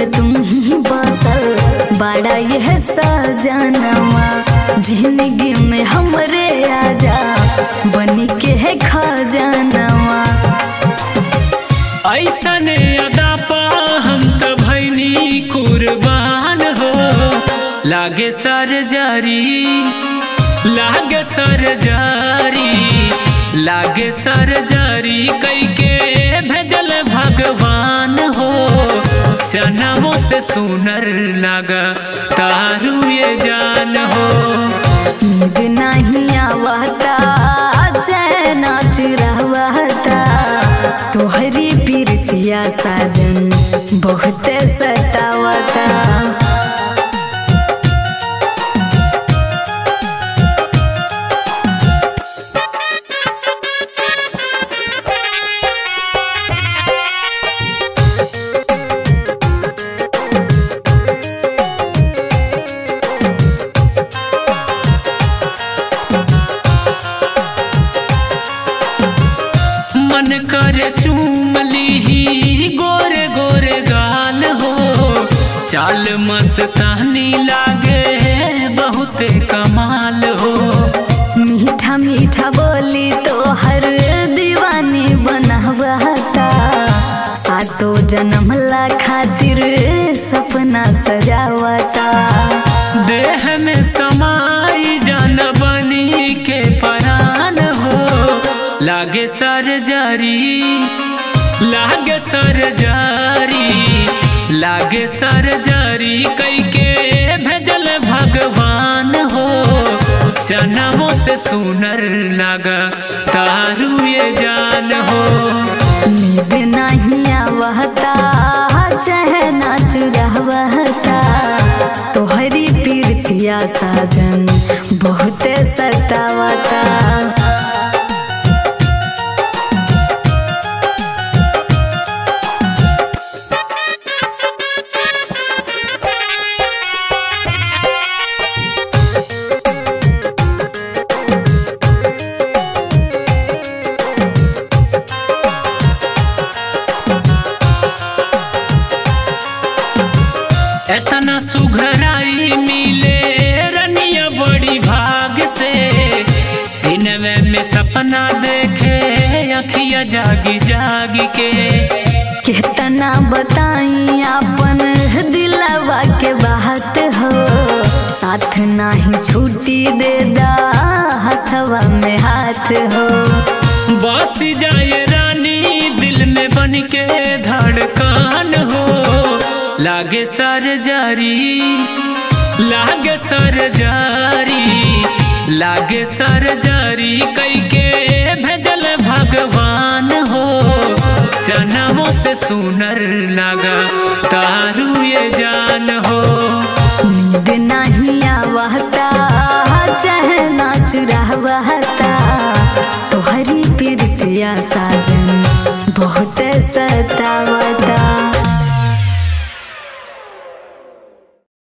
में तुम ही बसल बड़ा यह सजनवा जिंदगी में हमरे आजा बनी के है खजानवा ऐसन अदा पा हम त भैनी कुर्बान हो लागे सर जारी लागे सर जारी लागे सर जारी कई के भेजल भगवान हो जन्मों से सुनर लगा तारू ये जान हो नींद नहीं आवता चैन चुरावता तोहरी पीरतिया साजन बहुत सतावता मन कर चूम ली गोरे गोरे गाल हो चाल मस्तानी लागे बहुत कमाल हो मीठा मीठा बोली तो हर दीवानी बनावता सातो जन्म ला खातिर सपना सजावता देह में समाई जान बनी के परान हो लागे सर जारी लागे सर जारी लागे सर जारी कई के भेजल भगवान हो जन्मों से सुनर लगा तारू ये जान हो नींद नहीं आवता चहना चुरावता तोहरी पीरतिया साजन बहुत सतावता एतना सुघराई मिले रनिया बड़ी भाग से दिन में, में सपना देखे अखिया जागी जागी के कितना बताई अपन दिलवा के बात हो साथ नहीं छुट्टी दे दा हथवा में हाथ हो बस जाए रानी दिल में बन के धड़कन हो लागे सर जारी लागे सर जारी लागे सर जारी कई के भेजल भगवान हो जन्मों से सुनर लगा तारू ये जान हो नींद नहीं आवता चहना चुरावता तोहरी पीरतिया साजन बहुत सतावता